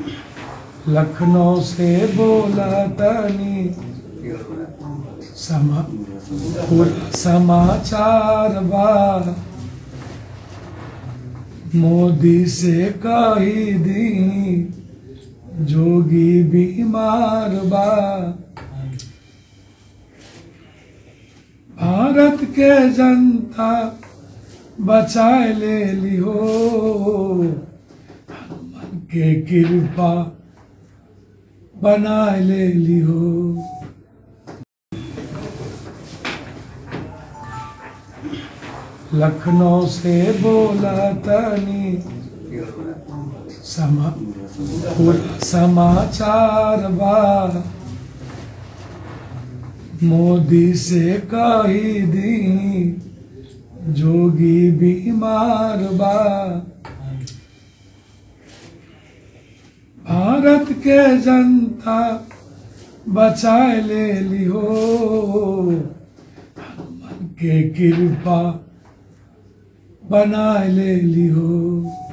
लखनऊ से बोला तनी समा पूरा समाचार बा मोदी से कही दी जोगी बीमार बा भारत के जनता बचाए ले लिहो हनुमान के कृपा बनाए ले लिहो लखनऊ से बोला तनी समा पूरा समाचार बा मोदी से कही दी जोगी बीमार बा भारत के जनता बचाए ले लिहो हनुमान के कृपा बनाए ले लिहो